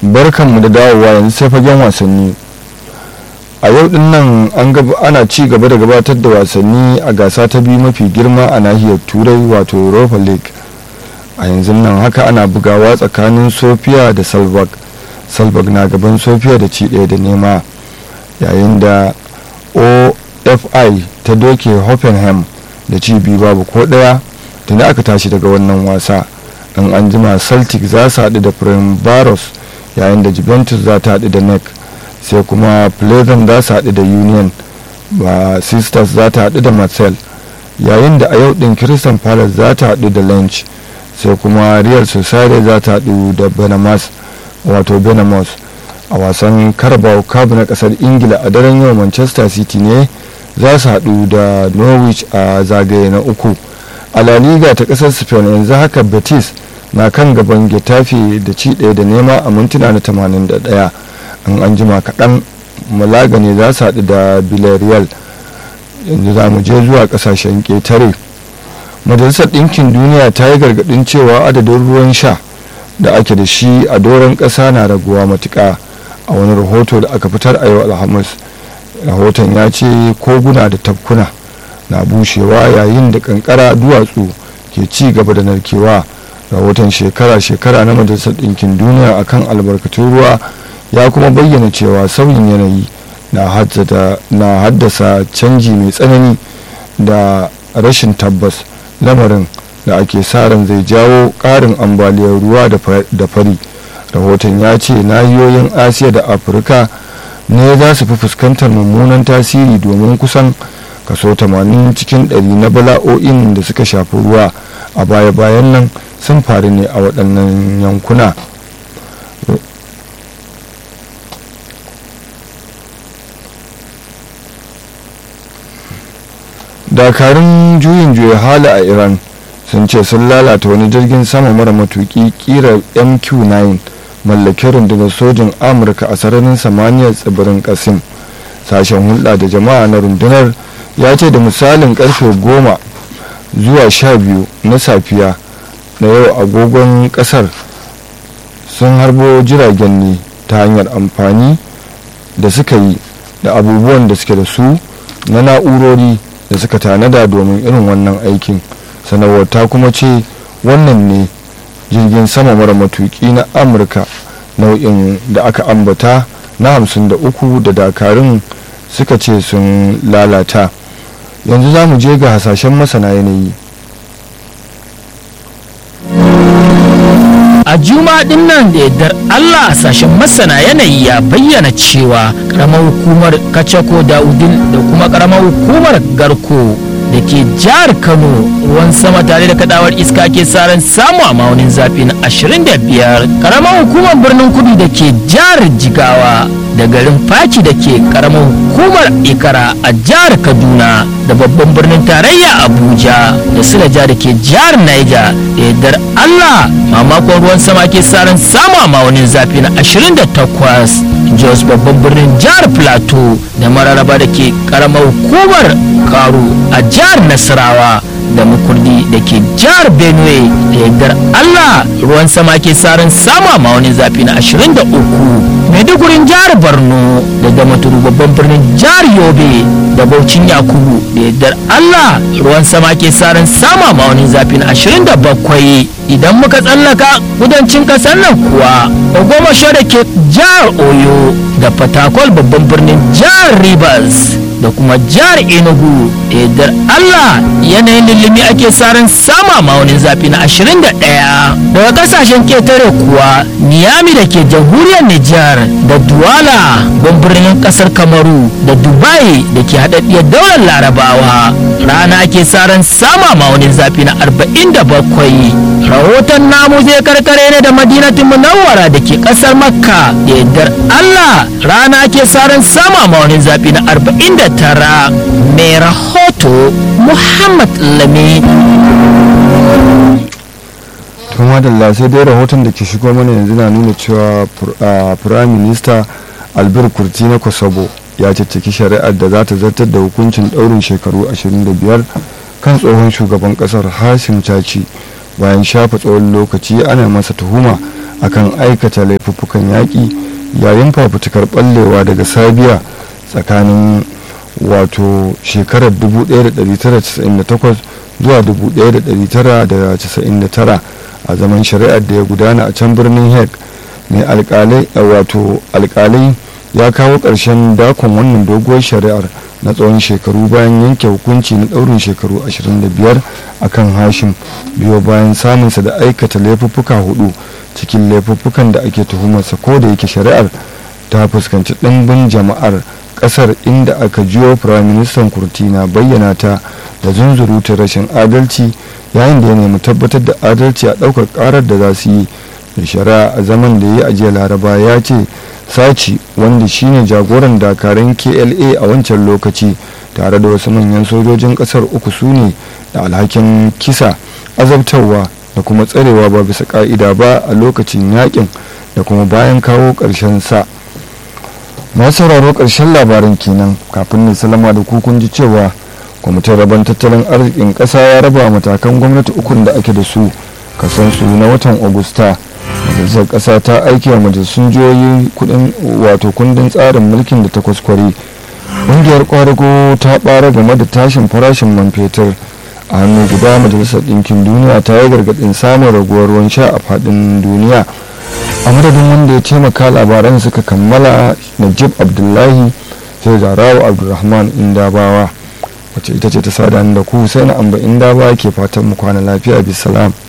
barkanmu da dawowa yanzu sai fagen wasanni a yau din nan an ana ci gaba da gabatar da wasanni a gasa ta biyu mafi girma a nahiyar turai wato europa league a yanzu nan haka ana bugawa tsakanin sofia da salzburg salzburg na gaban sofia da ci ɗaya da nema yayin da ofi ta doke hoffenheim da ci biyu babu ko ɗaya tuni aka tashi daga wannan wasa in an jima celtic za su haɗu da baros yayin da juventus za ta haɗu da nec sai kuma pleasant za su haɗu da union ba sisters za ta haɗu da marcel yayin da a yau ɗin christian palace za ta haɗu da lynch sai kuma real society za ta haɗu da benamas wato benamos a wasan carabao cup na ƙasar ingila a daren yau manchester city ne za su haɗu da norwich a zagaye na uku a la liga ta ƙasar spain yanzu haka betis na kan gaban getafe da ci ɗaya da nema a mintuna na 81 in an jima kaɗan malaga ne za su haɗu da villarreal yanzu za mu je zuwa ƙasashen ƙetare majalisar ɗinkin duniya ta yi gargaɗin cewa adadin ruwan sha da ake da shi a doron ƙasa na raguwa matuƙa a wani rahoto da aka fitar a yau alhamis rahoton ya ce koguna da tafkuna na bushewa yayin da kankara duwatsu ke ci gaba da narkewa rahoton shekara-shekara na majalisar ɗinkin duniya akan albarkatun ruwa ya kuma bayyana cewa sauyin yanayi na haddasa canji mai tsanani da rashin tabbas lamarin da ake sa ran zai jawo ƙarin ambaliyar ruwa da fari rahoton ya ce nahiyoyin asiya da afirka ne za su fi fuskantar mummunan tasiri domin kusan kaso 80 cikin 100 na bala'o'in da suka shafi ruwa a baya-bayan nan sun faru ne a waɗannan yankuna dakarun juyin juya hala a iran sun ce sun lalata wani jirgin sama mara matuki kira mq9 mallakin rundunar sojin amurka a sararin samaniyar tsibirin kasim sashen hulɗa da jama'a na rundunar ya ce da misalin karfe goma zuwa sha biyu na safiya na yau agogon kasar sun harbo jiragen ne ta hanyar amfani da suka yi da abubuwan da suke da su na na'urori da suka tanada domin irin wannan aikin sanarwar ta kuma ce wannan ne jirgin sama mara matuki na amurka nau'in da aka ambata na hamsin da uku da dakarun suka ce sun lalata yanzu za mu je ga hasashen masana yanayi a juma din nan da yardar allah sashen masana yanayi ya bayyana cewa karamar hukumar kacako daudin da kuma karamar hukumar garko da ke jihar kano ruwan sama tare da kadawar iska ke saran samu a maunin zafi na 25 karamar hukumar birnin kudu da ke jihar jigawa da garin faki da ke karamar hukumar ikara a jihar kaduna da babban birnin tarayya abuja da silaja da ke jihar niger da yardar allah mamakon ruwan sama ke saran samu a maunin zafi na 28 jos babban birnin jihar plateau da mararaba da ke karamar hukumar karu a jihar nasarawa da mukurdi da ke jihar benue da yardar allah ruwan sama ke saran sama ma wani zafi na 23 maidugurin jihar borno da damaturu babban birnin jihar yobe da baucin yakubu da yardar allah ruwan sama ke saran sama ma wani zafi na 27 idan muka tsallaka kudancin kasar nan kuwa goma sha da ke jihar oyo da fatakwal babban birnin jihar rivers da kuma jihar enugu da yardar allah yanayin lullumi ake saran sama maunin zafi na 21 daga kasashen ketare kuwa niyami da ke jamhuriyar nijar da duwala don birnin kasar kamaru da dubai da ke haɗaɗɗiyar daular larabawa rana ake saran sama maunin zafi na 47 rahoton namu zai karkare ne da madinatin munawwara da ke kasar makka da yardar allah rana ake saran sama maunin zafi na 49 mai rahoto muhammad lami kuma da sai dai rahoton da ke shigo mana yanzu na nuna cewa prime minister albert kurti na kosovo ya cicciki shari'ar da za ta zartar da hukuncin daurin shekaru 25 kan tsohon shugaban kasar hashim caci bayan shafa tsawon lokaci ana masa tuhuma akan aikata laifuffukan yaƙi yayin fafutukar ɓallewa daga sabiya tsakanin wato shekarar 1998 zuwa 1999 a zaman shari'ar da ya gudana a can birnin hague mai alkalai wato alkalai ya kawo ƙarshen dakon wannan doguwar shari'ar na tsawon shekaru bayan yanke hukunci na ɗaurin shekaru 25 a kan hashim biyo bayan samunsa da aikata laifuffuka hudu cikin laifuffukan da ake tuhumarsa ko da yake shari'ar ta fuskanci ɗimbin jama'ar ƙasar inda aka jiyo firaministan kurtina bayyana ta da zunzurutun rashin adalci yayin da ya nemi tabbatar da adalci a ɗaukar ƙarar da za su yi da shari'a a zaman da ya yi a jiya laraba ya ce saci wanda shine jagoran dakarun kla a wancan lokaci tare da wasu manyan sojojin kasar uku su ne da alhakin kisa azabtarwa da kuma tsarewa ba bisa ka'ida ba a lokacin yakin da kuma bayan kawo ƙarshen sa masu sauraro ƙarshen labarin kenan kafin ne salama da kukun ji cewa kwamitin rabon tattalin arzikin ƙasa ya raba matakan gwamnati ukun da ake da su kasansu na watan agusta majalisar ƙasa ta aiki wa majalisun jihohi kudin wato kundin tsarin mulkin da ta kwaskwari ƙungiyar kwadago ta ɓara game da tashin farashin man fetur a hannu guda majalisar ɗinkin duniya ta yi gargaɗin samun raguwar ruwan sha a faɗin duniya a madadin wanda ya taimaka labaran suka kammala najib abdullahi sai zarawa abdulrahman indabawa wacce ita ce ta sada da ku sai na amba indabawa ke fatan mu kwana lafiya bisalam